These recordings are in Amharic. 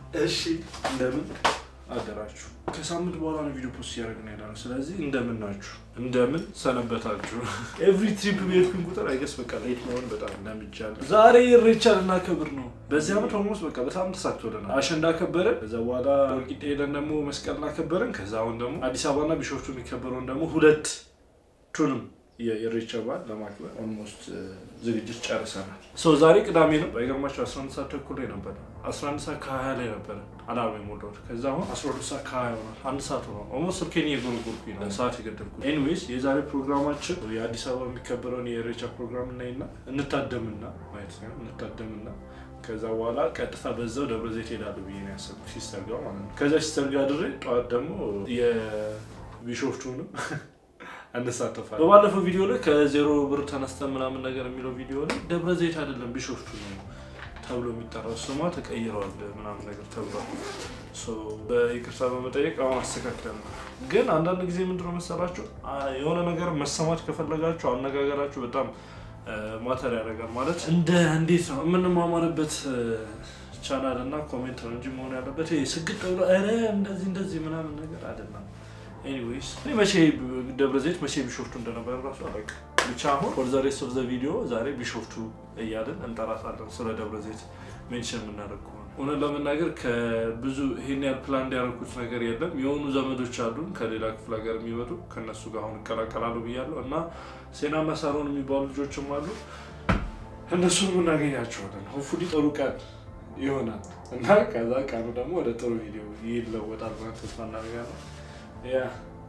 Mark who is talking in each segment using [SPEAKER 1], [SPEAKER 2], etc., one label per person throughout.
[SPEAKER 1] እሺ እንደምን አደራችሁ? ከሳምንት በኋላ ነው ቪዲዮ ፖስት እያደረግን ያለ ነው። ስለዚህ እንደምን ናችሁ? እንደምን ሰነበታችሁ? ኤቭሪ ትሪፕ በሄድኩኝ ቁጥር አይገስ በቃ ሌት መሆን በጣም ለምጃለሁ። ዛሬ ኢሬቻ ልናከብር ነው። በዚህ ዓመት ኦልሞስት በቃ በጣም ተሳክቶልናል። አሸንዳ ከበረን፣ ከዛ በኋላ ወልቂጤ ሄደን ደግሞ መስቀል እናከበርን። ከዛ አሁን ደግሞ አዲስ አበባና ቢሾፍቱ የሚከበረውን ደግሞ ሁለት ቱንም የኢሬቻ በዓል ለማክበር ኦልሞስት ዝግጅት ጨርሰናል። ሰው ዛሬ ቅዳሜ ነው። ባይገርማቸው 11 ሰዓት ተኩል ላይ ነበረ 11 ሰዓት ከ20 ላይ ነበረ አላርም የሞላሁት። ከዛ አሁን 12 ሰዓት ከ20 ሆኗል። አንድ ሰዓት ሆኗል። ኦልሞስት ስልኬን እየጎረጎርኩኝ ነው ሰዓት የገደልኩት። ኤኒዌይስ የዛሬ ፕሮግራማችን የአዲስ አበባ የሚከበረውን የኢሬቻ ፕሮግራም እናይና እንታደምና ማለት ነው እንታደምና ከዛ በኋላ ቀጥታ በዛው ደብረ ዘይት ሄዳሉ ብዬ ነው ያሰብኩት ሲስተር ጋር ማለት ነው። ከዛ ሲስተር ጋር ድሬ ጠዋት ደግሞ የቢሾፍቱንም እንሳተፋለን። በባለፈው ቪዲዮ ላይ ከዜሮ ብር ተነስተን ምናምን ነገር የሚለው ቪዲዮ ላይ ደብረ ዘይት አይደለም ቢሾፍቱ ነው ተብሎ የሚጠራው ስሟ ተቀይረዋል ምናምን ነገር ተብሏል። በይቅርታ በመጠየቅ አሁን አስተካክለን ነው። ግን አንዳንድ ጊዜ ምንድነው መሰላችሁ የሆነ ነገር መሰማት ከፈለጋችሁ አነጋገራችሁ በጣም ማተር ያደርጋል። ማለት እንደ እንዴት ነው የምንማማርበት ቻናል እና ኮሜንት ነው እንጂ መሆን ያለበት ስግጥ ብሎ ኧረ እንደዚህ እንደዚህ ምናምን ነገር አይደለም። ኤኒዌይስ እኔ መቼ ደብረ ዘይት መቼ ቢሾፍቱ እንደነበረ ራሱ አላውቅም። ብቻ አሁን ፎር ዘ ሬስት ኦፍ ዘ ቪዲዮ ዛሬ ቢሾፍቱ እያለን እንጠራታለን። ስለ ደብረ ዘይት ሜንሽን የምናደርግ ከሆነ እውነት ለመናገር ከብዙ ይሄን ያህል ፕላን እንዲያደርጉት ነገር የለም። የሆኑ ዘመዶች አሉን ከሌላ ክፍለ ሀገር የሚመጡ ከእነሱ ጋር አሁን እቀላቀላሉ ብያለሁ እና ሴናና ሳሮን የሚባሉ ልጆችም አሉ። እነሱን እናገኛቸዋለን። ሆፉሊ ጥሩ ቀን ይሆናል እና ከዛ ቀኑ ደግሞ ወደ ጥሩ ቪዲዮ ይለወጣል ብለን ተስፋ እናደርጋለን። ያ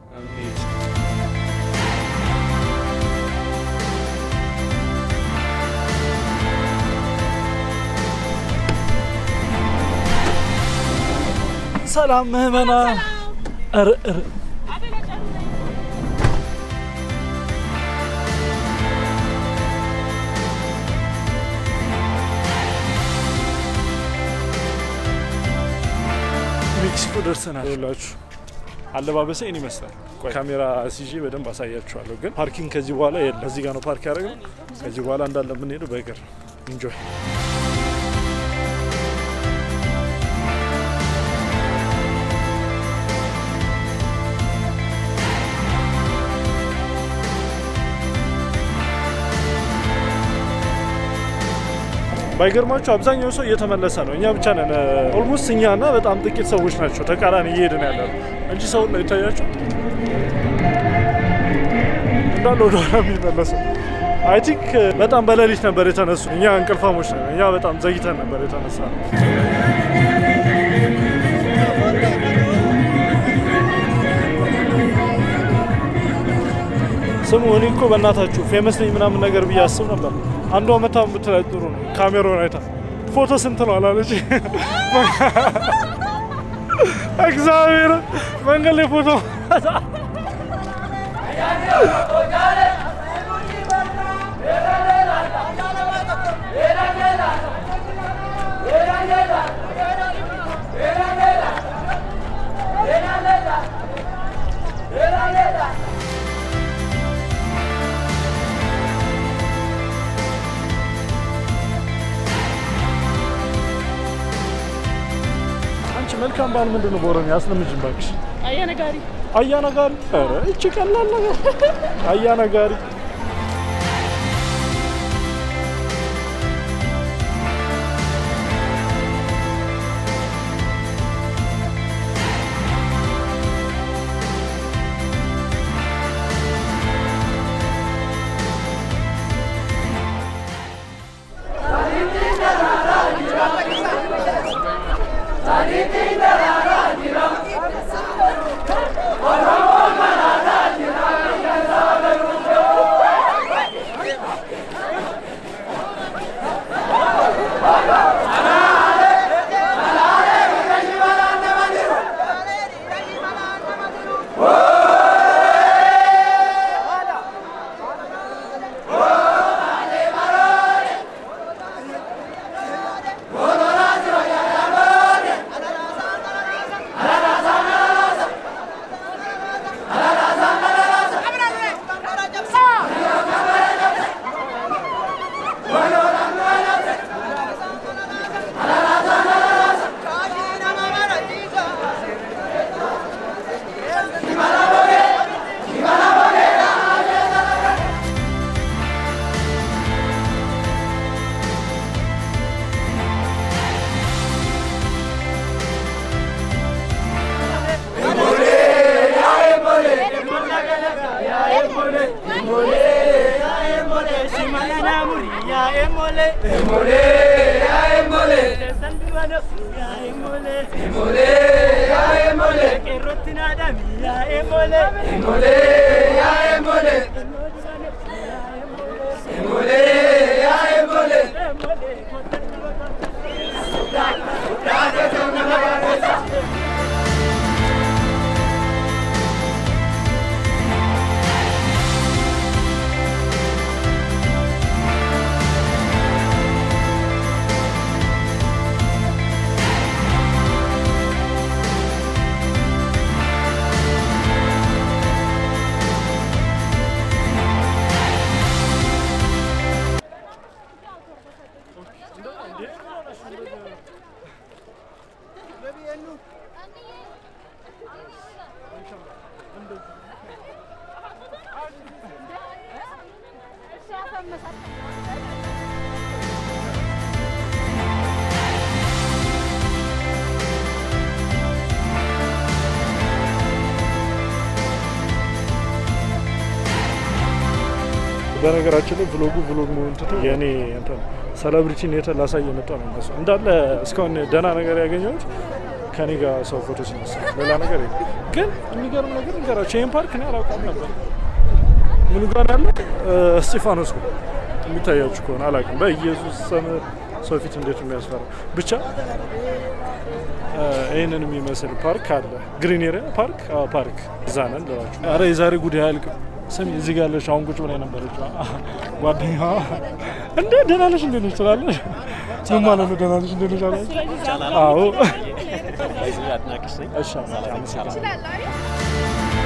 [SPEAKER 1] አሜን። ሰላም ምህመና ሜክሲኮ ደርሰናል። ላችሁ አለባበሰ ይህን ይመስላል። ካሜራ ሲዤ በደንብ አሳያችኋለሁ። ግን ፓርኪንግ ከዚህ በኋላ የለም። እዚህ ጋር ነው ፓርክ ያደረግነው። ከዚህ በኋላ እንዳለ የምንሄደው በእግር ኢንጆይ ባይገርማችሁ አብዛኛው ሰው እየተመለሰ ነው። እኛ ብቻ ነን ኦልሞስት እኛ እና በጣም ጥቂት ሰዎች ናቸው ተቃራኒ እየሄድን ያለ ነው እንጂ ሰው ላይ ይታያቸው እንዳለ ወደኋላ የሚመለሰው። አይ ቲንክ በጣም በሌሊት ነበር የተነሱ። እኛ እንቅልፋሞች ነን። እኛ በጣም ዘግይተን ነበር የተነሳ ስሙ እኔ እኮ በእናታችሁ ፌመስ ነኝ ምናምን ነገር ብዬ አስብ ነበር። አንዷ መታ ብትላይ ጥሩ ነው። ካሜራውን አይታ ፎቶ ስንት ነው አላለች። እግዚአብሔር መንገድ ላይ ፎቶ መልካም በዓል ምንድን ነው? በኦሮሚያ አስለምጅን እባክሽ።
[SPEAKER 2] አያነጋሪ
[SPEAKER 1] አያነጋሪ። ኧረ እቺ ቀላል ነገር አያነጋሪ።
[SPEAKER 3] Oromo
[SPEAKER 2] በነገራችን ላይ ብሎጉ ብሎግ መሆን ትቶ የእኔ እንትን ሴሌብሪቲን የተ ላሳይ የመጣ ነው የሚመስለው። እንዳለ እስካሁን ደህና ነገር ያገኘሁት ከኔ ጋር ሰው ፎቶ ሲነሳ ሌላ ነገር የለም። ግን የሚገርም ነገር ንገራቸው፣ ይህን ፓርክ እኔ አላውቀውም ነበር። ምኑ ጋር ነው ያለው? እስጢፋኖስ ነው የሚታያችሁ ከሆነ አላውቅም። በኢየሱስ ስም ሰው ፊት እንዴት የሚያስፈራ ብቻ ይህንን የሚመስል ፓርክ አለ። ግሪን ኤሪያ ፓርክ አዎ፣ ፓርክ እዛ ነን ልላችሁ። ኧረ የዛሬ ጉዳይ አያልቅም። ስሚ እዚህ ጋር ያለች አሁን ቁጭ ብላ የነበረች ጓደኛዋ እንደ ደህና ነሽ እንዴት ነሽ ትላለች። ምን ማለት ነው ደህና ነሽ እንዴት ነሽ አለች። አዎ እሺ አመሰግናለሁ።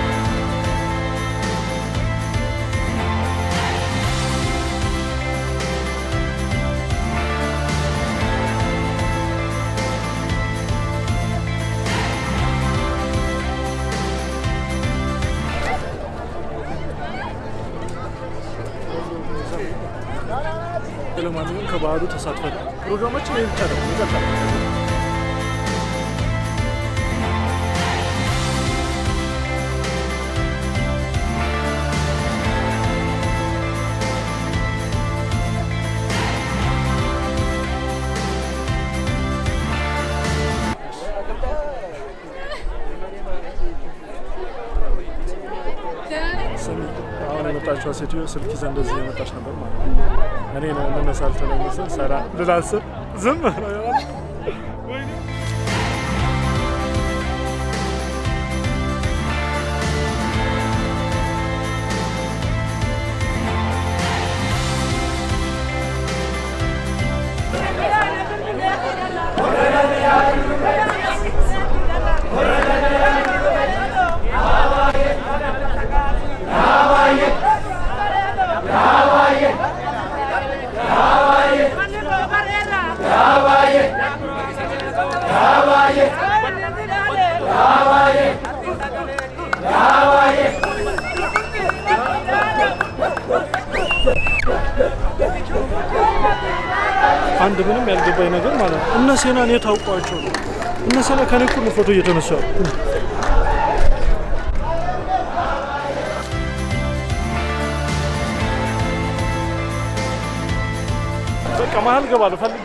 [SPEAKER 2] ለማንኛውም ከባህሉ ተሳትፈን ፕሮግራማችን ይህ ብቻ ደግሞ ይቀጥላል። ስሚ አሁን የመጣችዋ ሴትዮ ስልክ ይዛ እንደዚህ የመጣች ነበር ማለት ነው። እኔ ነው እንነሳል ተለመሰል ሰራ ልላስብ ዝም ወይኔ አንድ ምንም ያልገባኝ ነገር ማለት ነው እነ ሴናን የት አውቋቸው ነው? እነ ሴና ከኔ እኩል ነው ፎቶ እየተነሱ ያሉ። በቃ መሀል ገባለሁ ፈልግ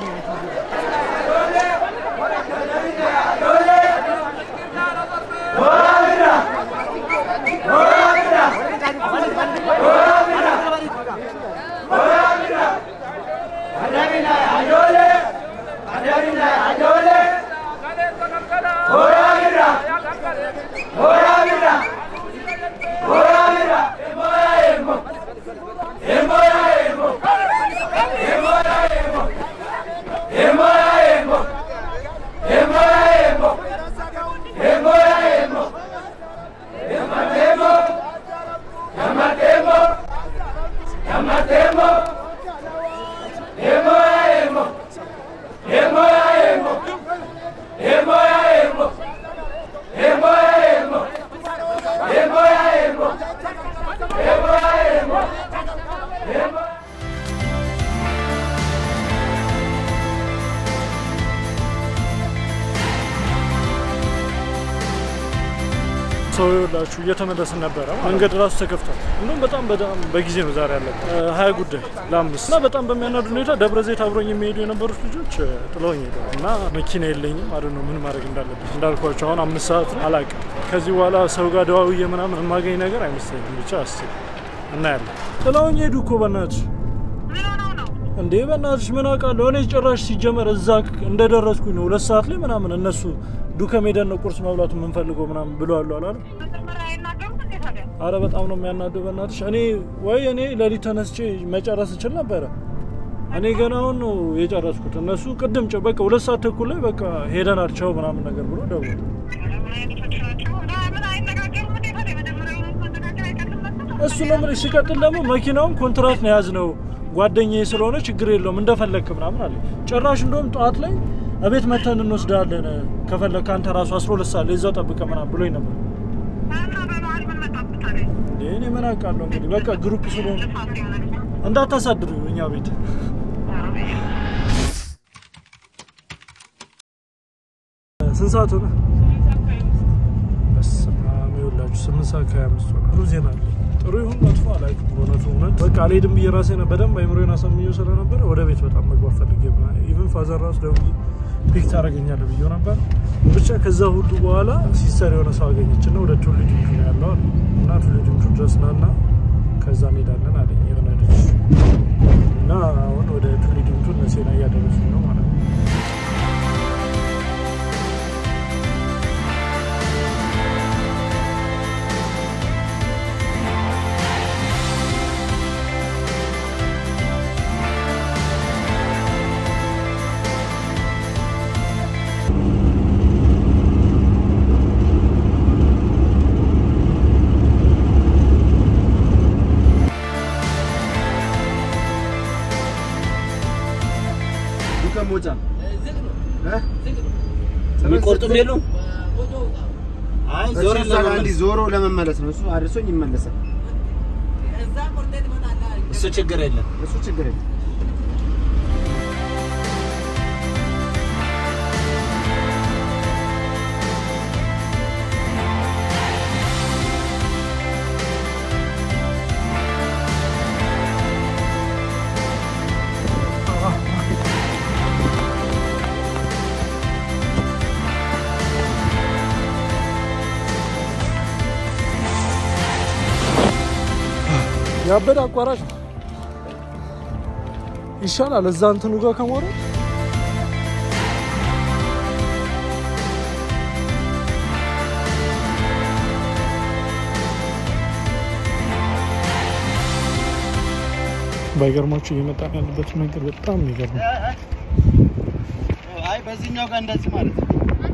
[SPEAKER 2] ሰው ይኸውላችሁ እየተመለስን ነበረ። መንገድ ራሱ ተከፍቷል። እንዲሁም በጣም በጣም በጊዜ ነው ዛሬ ያለበት ሀያ ጉዳይ ለአምስት እና በጣም በሚያናዱ ሁኔታ ደብረ ዘይት አብሮኝ የሚሄዱ የነበሩት ልጆች ጥለውኝ ሄደዋል እና መኪና የለኝም አደ ነው ምን ማድረግ እንዳለብኝ እንዳልኳቸው አሁን አምስት ሰዓት ነው አላውቅም። ከዚህ በኋላ ሰው ጋር ደዋውዬ ምናምን የማገኝ ነገር አይመስለኝም። ብቻ አስብ እናያለን። ጥለውኝ ሄዱ እኮ በእናትሽ እንዴ በእናትሽ ምን አውቃለሁ እኔ ጭራሽ ሲጀመር እዛ እንደደረስኩኝ ነው ሁለት ሰዓት ላይ ምናምን እነሱ ዱከም ሄደን ነው ቁርስ መብላቱ የምንፈልገው ምናምን ብለዋሉ አላለም። አረ በጣም ነው የሚያናደው በእናትሽ። እኔ ወይ እኔ ለሊት ተነስቼ መጨረስ እችል ነበረ። እኔ ገና አሁን ነው የጨረስኩት። እነሱ ቅድም ጭ በቃ ሁለት ሰዓት ተኩል ላይ በቃ ሄደናል ቻው ምናምን ነገር ብሎ ደውሎ እሱ ነው የምልሽ። ሲቀጥል ደግሞ መኪናውን ኮንትራት ነው የያዝነው ጓደኛዬ ስለሆነ ችግር የለውም እንደፈለግክ ምናምን አለ። ጭራሽ እንደውም ጠዋት ላይ እቤት መተን እንወስዳለን ከፈለግክ አንተ ራሱ አስራ ሁለት ሰዓት ላይ እዛው ጠብቀህ ምናምን ብሎኝ ነበር። እኔ ምን አውቃለሁ እንግዲህ በቃ ግሩፕ ስለሆነ እንዳታሳድሩ እኛ ቤት ስንት ሰዓት ሆነ? በስመ አብ ይኸውላችሁ ስምንት ሰዓት ከሀያ አምስት ሆነ። ጥሩ ዜና አለ። ጥሩ ይሁን መጥፎ አላውቅም። በእውነቱ እውነት በቃ አልሄድም ብዬ ራሴን በደንብ አይምሮዬን አሳምኜው ስለነበረ ወደ ቤት በጣም መግባት ፈልጌ ኢቭን ፋዘር ራሱ ደውዬ ፒክ ታደርገኛለህ ብዬው ነበር። ብቻ ከዛ ሁሉ በኋላ ሲስተር የሆነ ሰው አገኘችና ወደ ቱሉ ዲምቱ ነው ያለው አለ እና ቱሉ ዲምቱ ድረስ ናና ከዛ እንሄዳለን አለኝ የሆነ ልጅ እና አሁን ወደ ቱሉ ዲምቱ እነሴና እያደረሱ ነው ማለት ነው።
[SPEAKER 3] የሚቆርጡም የሉም። አይ ዞር
[SPEAKER 4] አንዲ ዞሮ ለመመለስ ነው። እሱ አድርሶኝ ይመለሳል።
[SPEAKER 3] እሱ ችግር የለም።
[SPEAKER 4] እሱ ችግር የለም።
[SPEAKER 2] ያበደ አቋራጭ ነው ይሻላል። እዛ እንትኑ ጋር ከመውረድ ባይገርማችሁ እየመጣን ያለበት መንገድ በጣም የሚገርም ነው።
[SPEAKER 3] አይ በዚህኛው ጋር እንደዚህ ማለት ነው።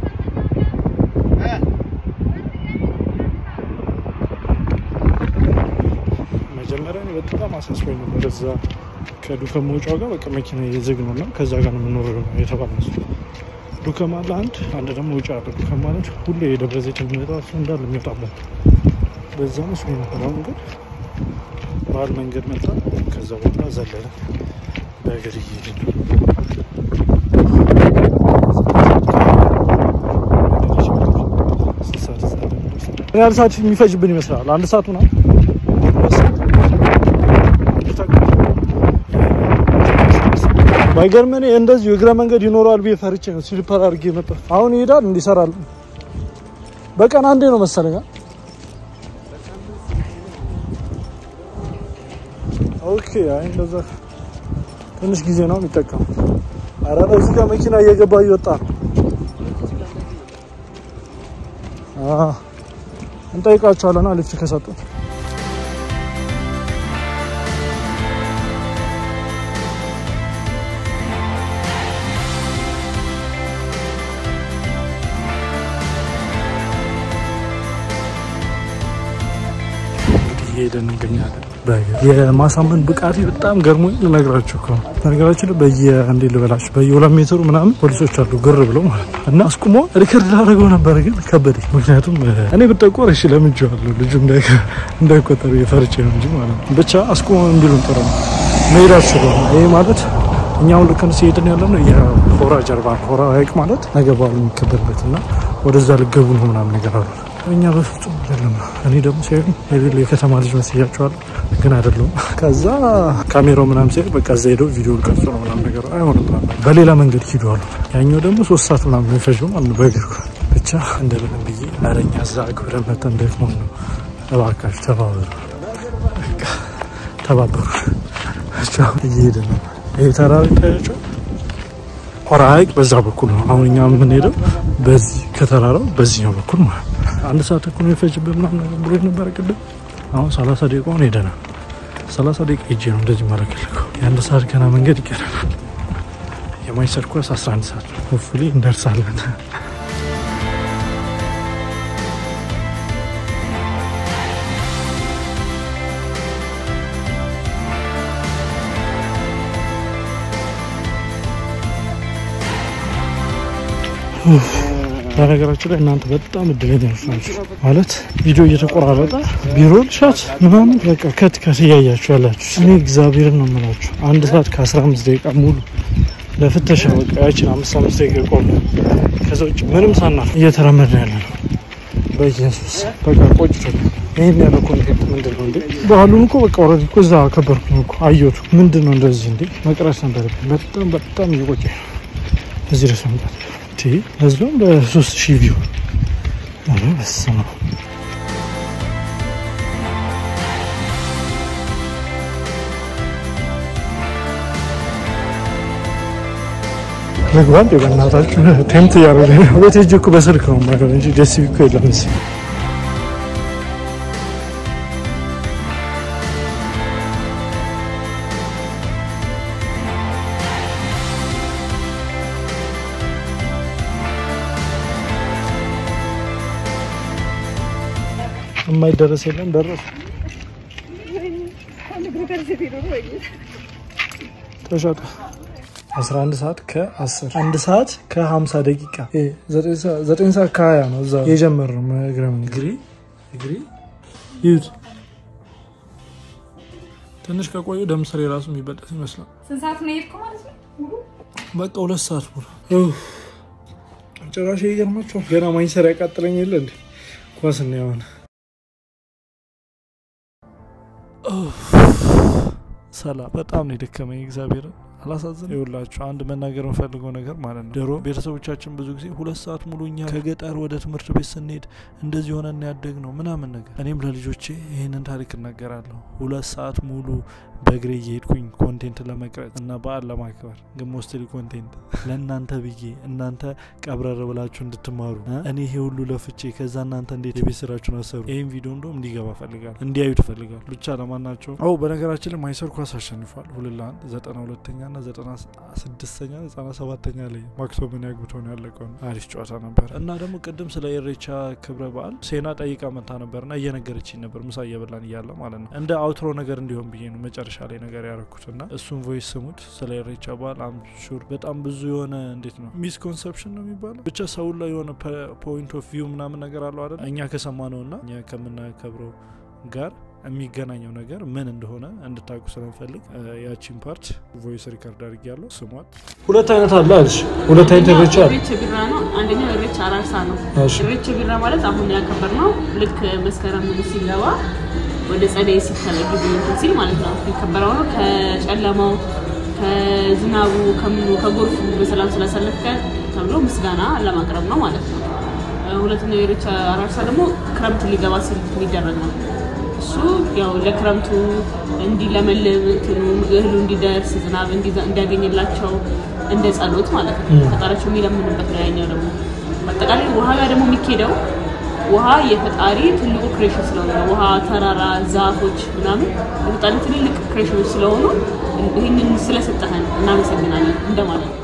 [SPEAKER 2] መጀመሪያ እኔ በጣም አሳስቦኝ ነበር። እዛ ከዱከም መውጫው ጋር በቃ መኪና የዝግ ነው እና ከዛ ጋር ነው የምኖረው ነው የተባለ ዱከም አለ አንድ አንድ ደግሞ ውጭ አለ። ዱከም ማለት ሁሌ የደብረ ዘይት የሚመጣ እሱ እንዳለ የሚወጣበት በዛ መስሎኝ ነበር። አሁን ግን ባህል መንገድ መጣ። ከዛ በኋላ ዘለለ በእግር እየሄድን ነው። ምን ያህል ሰዓት የሚፈጅብን ይመስላል? አንድ ሰዓት ምናምን ባይገርም እኔ እንደዚሁ እግረ መንገድ ይኖረዋል ብዬ ፈርቼ ነው ስሊፐር አድርጌ መጣ። አሁን ይሄዳል እንዲሰራል በቀን አንዴ ነው መሰለኝ። ኦኬ አይ እንደዛ ትንሽ ጊዜ ነው የሚጠቀሙ። አረ እዚህ ጋር መኪና እየገባ እየወጣ ነው። አዎ እንጠይቃቸዋለና ሊፍት ከሰጡን እየሄደን እንገኛለን። የማሳመን ብቃቴ በጣም ገርሞኝ ልነግራችሁ እኮ ነው። በነገራችን ላይ በየ እንዴት ልበላችሁ በየሁለት ሜትሩ ምናምን ፖሊሶች አሉ ግር ብለው ማለት ነው። እና አስቁሞ ሪከርድ ላደረገው ነበር ግን ከበደኝ። ምክንያቱም እኔ ብጠቆር እሺ ለምጄዋለሁ ልጁ እንዳይቆጠር የፈርቼ ነው እንጂ ማለት ነው። ብቻ አስቁሞ እንዲሉን ጥሩ ነው መሄዳችሁ ነው። ይሄ ማለት እኛውን ልክ ሲሄድን ያለ ነው የሆራ ጀርባ ነው። ሆራ ሀይቅ ማለት ነገ በዓሉ የሚከበርበት እና ወደዛ ልገቡ ነው ምናምን ነገር አሉ እኛ በፍጹም አይደለም። እኔ ደግሞ ሲሄዱ የሌለ የከተማ ልጅ መስያቸዋለሁ፣ ግን አይደለም። ከዛ ካሜራው ምናምን ሲሄድ በቃ እዛ ሄደው ቪዲዮ ቀርጾ ነው ምናምን ነገር አይሆንም ምናምን በሌላ መንገድ ሂዱ አሉ። ያኛው ደግሞ ሶስት ሰዓት ምናምን ነው የፈጀው ማለት ነው በእግር ብቻ እንደምንም ብዬ አረኛ እዛ አክብረን መተን ደግሞ ነው እባካችሁ ተባበሩ፣ በቃ ተባበሩ። ብቻ እየሄደ ነው ይሄ ተራራ ይታያቸው ሆራ ሐይቅ በዛ በኩል ነው። አሁን እኛ የምንሄደው በዚህ ከተራራው በዚህኛው በኩል ማለት ነው። አንድ ሰዓት ተኩል የሚፈጅበት ምናምን ነገር ብሎ ነበረ ቅድም። አሁን ሰላሳ ደቂቃውን ሄደናል። ሰላሳ ደቂቃ ሄጄ ነው እንደዚህ ማለከልከው። የአንድ ሰዓት ገና መንገድ ይቀረናል። የማይሰር ኮርስ 11 ሰዓት ነው። ሆፕፉሊ እንደርሳለን። በነገራችን ላይ እናንተ በጣም እድለኞች ናቸው። ማለት ቪዲዮ እየተቆራረጠ ቢሮ ልሻት ምናምን በቃ ከት ከት እያያችሁ ያላችሁ። እኔ እግዚአብሔርን ነው የምላችሁ አንድ ሰዓት ከ15 ደቂቃ ሙሉ ለፍተሻ በቃ ያችን አምስት አምስት ደቂቃ ቆለ። ከዛ ውጭ ምንም ሳናፍ እየተራመድን ያለ ነው። በኢየሱስ በቃ ቆጭቶ ይህን ያለ ኮንቴንት ምንድን ነው እንዴ? ባህሉን እኮ በቃ ኦልሬዲ እኮ እዛ አከበርኩኝ እኮ አየቱ ምንድን ነው እንደዚህ እንዴ? መቅረስ ነበረብኝ። በጣም በጣም እየቆጨ እዚህ ድረስ መምጣት ህዝብም በሶስት ሺህ ቪው በስመ አብ መግባት በእናታችሁ ቴምት እያደረገ ነው። ቤት ሄጄ እኮ በስልክ ነው የማይሆን እንጂ ደስ እኮ የለም እዚህ የማይደረስ የለም ደረሰ ተሸጠ 11 ሰዓት ከ10 አንድ ሰዓት ከ50 ደቂቃ 9 ሰዓት ከ20 ነው እዛ የጀመርነው እግረ እግሪ እግሪ ይዩት ትንሽ ከቆዩ ደምስሬ ራሱ የሚበጠስ ይመስላል
[SPEAKER 5] ስንት ሰዓት ነው የሄድከው ማለት ነው?
[SPEAKER 2] በቃ ሁለት ሰዓት ሙሉ ጭራሽ ይገርማቸዋል ገና ማኝሰር ያቃጥለኝ የለ እንዴ ኳስ እና የሆነ ሰላም በጣም ነው የደከመኝ እግዚአብሔር አላሳዝን ይውላችሁ አንድ መናገር የምፈልገው ነገር ማለት ነው ድሮ ቤተሰቦቻችን ብዙ ጊዜ ሁለት ሰዓት ሙሉ እኛ ከገጠር ወደ ትምህርት ቤት ስንሄድ እንደዚህ ሆነ ያደግ ነው ምናምን ነገር እኔም ለልጆቼ ይህንን ታሪክ እናገራለሁ ሁለት ሰዓት ሙሉ በእግሬ እየሄድኩኝ ኮንቴንት ለመቅረጽ እና በዓል ለማክበር ግን ሞስትሊ ኮንቴንት ለእናንተ ብዬ እናንተ ቀብረር ብላችሁ እንድትማሩ እኔ ይሄ ሁሉ ለፍቼ ከዛ እናንተ እንዴት የቤት ስራችሁን አሰሩ ይህን ቪዲዮ እንደም እንዲገባ ፈልጋል እንዲያዩ ትፈልጋል ብቻ ለማናቸው አው በነገራችን ላይ ማይሰር ኳስ አሸንፏል ሁለት ለአንድ ዘጠና ሁለተኛ ና ዘጠና ስድስተኛ ዘጠና ሰባተኛ ላይ ማክቶምን ያግብቶ ነው ያለቀው አሪፍ ጨዋታ ነበር እና ደግሞ ቅድም ስለ ኢሬቻ ክብረ በዓል ሴና ጠይቃ መታ ነበር ና እየነገረችኝ ነበር ምሳ እየበላን እያለ ማለት ነው እንደ አውትሮ ነገር እንዲሆን ብዬ ነው መጨረሻ ላይ ነገር ያደረኩት እና እሱን ቮይስ ስሙት ስለ ኢሬቻ በዓል አምሹር በጣም ብዙ የሆነ እንዴት ነው ሚስኮንሰፕሽን ነው የሚባለው ብቻ ሰው ላይ የሆነ ፖይንት ኦፍ ቪው ምናምን ነገር አለው አይደል እኛ ከሰማ ነው ና እኛ ከምናከብረው ጋር የሚገናኘው ነገር ምን እንደሆነ እንድታውቁ ስለምፈልግ ያቺን ፓርት ቮይስ ሪከርድ አድርግ ያለው ስሟት። ሁለት አይነት አለ አለች። ሁለት አይነት ኢሬቻ አለ።
[SPEAKER 5] ኢሬቻ ቢራ ነው። አንደኛው ኢሬቻ አራርሳ ነው።
[SPEAKER 2] እሺ።
[SPEAKER 5] ኢሬቻ ቢራ ማለት አሁን ያከበር ነው። ልክ መስከረም ሲገባ ወደ ጸደይ ሲተለግ እንትን ሲል ማለት ነው የሚከበረው ነው። ከጨለማው ከዝናቡ ከምኑ ከጎርፉ በሰላም ስላሳለፍከ ተብሎ ምስጋና ለማቅረብ ነው ማለት ነው። ሁለተኛው ኢሬቻ አራርሳ ደግሞ ክረምት ሊገባ ሲል የሚደረግ ነው። እሱ ያው ለክረምቱ እንዲለመልም እንትኑ እህሉ እንዲደርስ ዝናብ እንዲዘ- እንዲያገኝላቸው እንደ ጸሎት ማለት ነው። ፈጣሪያቸው የሚለምንበት ነው። ያኛው ደግሞ አጠቃላይ ውሃ ጋር ደግሞ የሚኬደው ውሃ የፈጣሪ ትልቁ ክሬሽን ስለሆነ ነው። ውሃ፣ ተራራ፣ ዛፎች ምናምን የፈጣሪ ትልልቅ ክሬሽኖች ስለሆኑ ይህንን ስለሰጠህን እናመሰግናለን እንደማለት ነው።